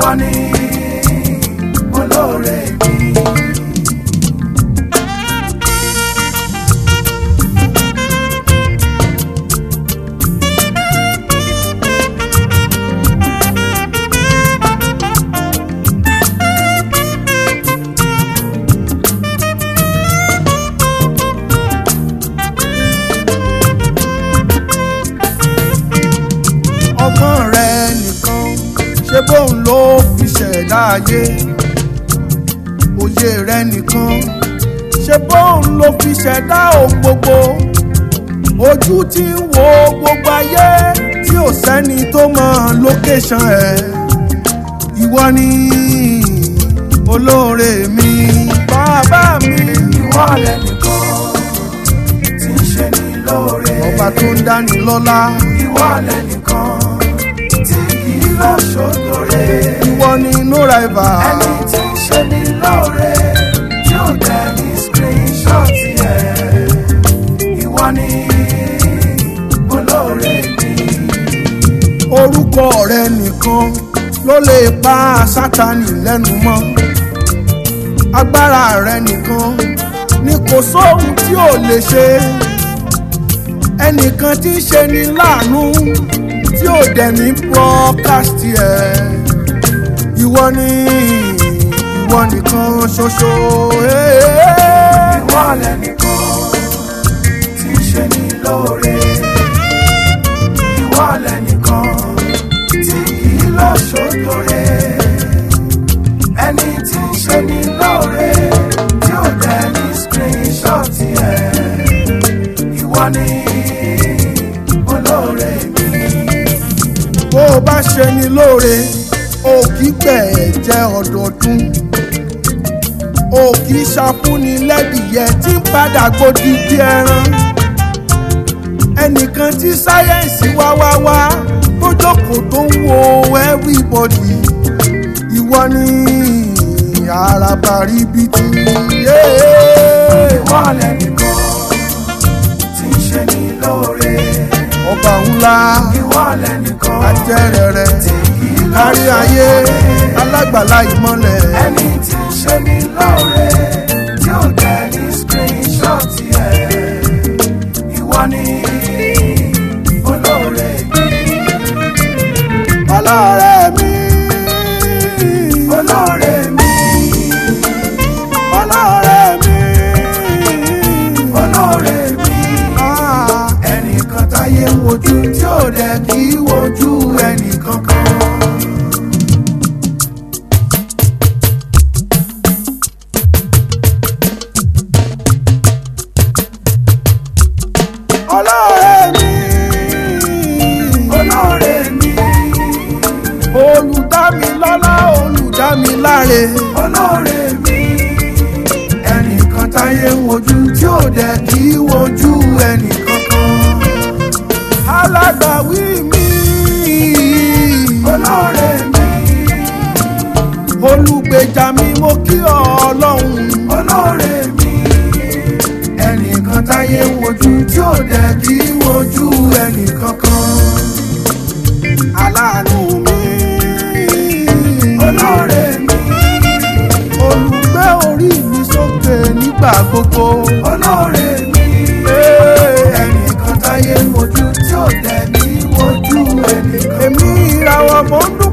ìwọ ni olóore mi. ọgbọ́n rẹ nìkan ṣé bóun ló fi ṣẹ̀dá ayé òye rẹ nìkan ṣé bóun ló fi ṣẹ̀dá ohun gbogbo ojú tí ń wo gbogbo ayé tí ò sẹ́ni tó mọ lókèṣàn ẹ̀ ìwọ ni olóore mi bàbá mi ìwọ lẹ́nìkan tí ń ṣe ní lóore. ọba tó ń dáni lọ́lá ìwọ lẹ́nìkan tí kì í lọ ṣòdòrè. ìwọ ni no rival. ẹni tí ń ṣe ní lóore tí ó tẹ ní screenshot ẹ̀. ìwọ ni olóore mi. orúkọ rẹ nìkan ló lè pa sátani lẹ́nu mọ́ agbára rẹ nìkan ni kò sóhun tí ò lè ṣe ẹnìkan tí ń ṣe ni láàánú tí ò dẹ̀ ní broadcast ẹ̀ ìwọ ni ìwọ nìkan ṣoṣo. eh. ìwọ lẹ́nìkan tí ń ṣe ní lóore. ìwọ lẹ́nìkan tí kì í lọ ṣòdòrè. ẹni tí ń ṣe ní lóore tí ó tẹ ní screenshot ẹ̀. ìwọ ni olóore mi. bó o bá ṣe ni lóore o kì í gbẹ̀ jẹ́ ọdọọdún o kì í ṣàfúnni lẹ́dìyẹ tí ń padà gbòdì bí ẹran ẹnìkan tí sáyẹ́ǹsì wá wá wá tó jókòó tó ń wo everybody ìwọ ni àràbà ríbitì. ìwọ lẹ́nìkan tí ń ṣe ní lóore. ọba ńlá ìwọ lẹ́nìkan ajẹ́rẹ̀rẹ̀ tí kì í lọ kárí ayé alágbàlá ìmọ́lẹ̀. ẹni tí ń ṣe ní lóore tí ó tẹ ní screenshot ẹ̀. ìwọ ni olóore mi. ọlọ́rẹ̀ mi. olóore mi. ọlọ́rẹ̀ mi. olóore mi. Ah, ẹnìkan táyé ń wojú tí ó dẹ̀ kí í wojú ẹnìkan kan. ọlọ́rẹ̀ mi. olóore mi. olùdámilọ́lá olùdámiláre. olóore mi. ẹnìkan táyé ń wojú tí ó dẹ̀ kí í wojú ẹnìkan kan. alágbàwí mi. olóore mi. olùgbèjà mi mo kí ọ ọlọ́run. olóore mi. ẹnìkan táyé ń wojú tí ó dẹ̀ kí í wojú ẹnìkan kan. aláàánú mi. olóore mi. olùgbé orí mi sókè nígbà gbogbo. olóore mi. Ee, ẹnìkan táyé ń wojú tí ó dẹ̀ ní wojú ẹnìkan. èmi ìràwọ̀ mọ́ ń